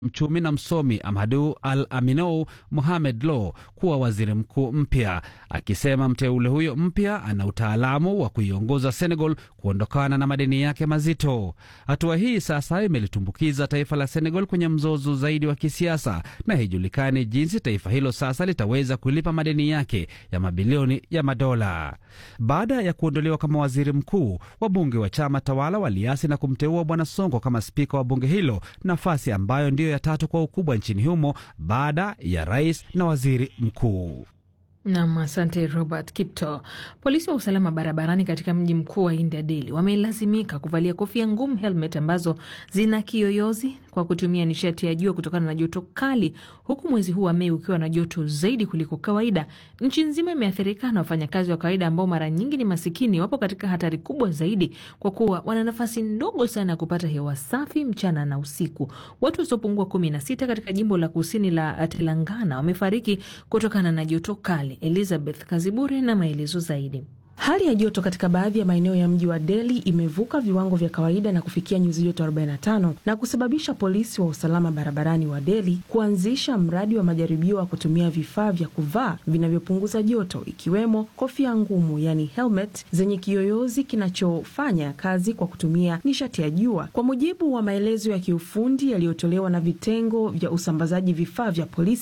mchumi na msomi Amadu Al Aminou Mohamed Lo kuwa waziri mkuu mpya, akisema mteule huyo mpya ana utaalamu wa kuiongoza Senegal kuondokana na madeni yake mazito. Hatua hii sasa imelitumbukiza taifa la Senegal kwenye mzozo zaidi wa kisiasa, na haijulikani jinsi taifa hilo sasa litaweza kulipa madeni yake ya mabilioni ya madola. Baada ya kuondolewa kama waziri mkuu, wabunge wa chama tawala waliasi na kumteua Bwana Sonko kama spika wa bunge hilo, nafasi ambayo ndiyo ya tatu kwa ukubwa nchini humo baada ya rais na waziri mkuu. Nam, asante Robert Kipto. Polisi wa usalama barabarani katika mji mkuu wa India, Delhi, wamelazimika kuvalia kofia ngumu, helmet ambazo zina kiyoyozi kwa kutumia nishati ya jua kutokana na joto kali, huku mwezi huu wa Mei ukiwa na joto zaidi kuliko kawaida. Nchi nzima imeathirika na wafanyakazi wa kawaida ambao mara nyingi ni masikini wapo katika hatari kubwa zaidi, kwa kuwa wana nafasi ndogo sana ya kupata hewa safi mchana na usiku. Watu wasiopungua kumi na sita katika jimbo la kusini la Telangana wamefariki kutokana na joto kali. Elizabeth Kazibure na maelezo zaidi. Hali ya joto katika baadhi ya maeneo ya mji wa Delhi imevuka viwango vya kawaida na kufikia nyuzi joto 45 na kusababisha polisi wa usalama barabarani wa Delhi kuanzisha mradi wa majaribio wa kutumia vifaa vya kuvaa vinavyopunguza joto ikiwemo kofia ngumu, yani helmet zenye kiyoyozi kinachofanya kazi kwa kutumia nishati ya jua. Kwa mujibu wa maelezo ya kiufundi yaliyotolewa na vitengo vya usambazaji vifaa vya polisi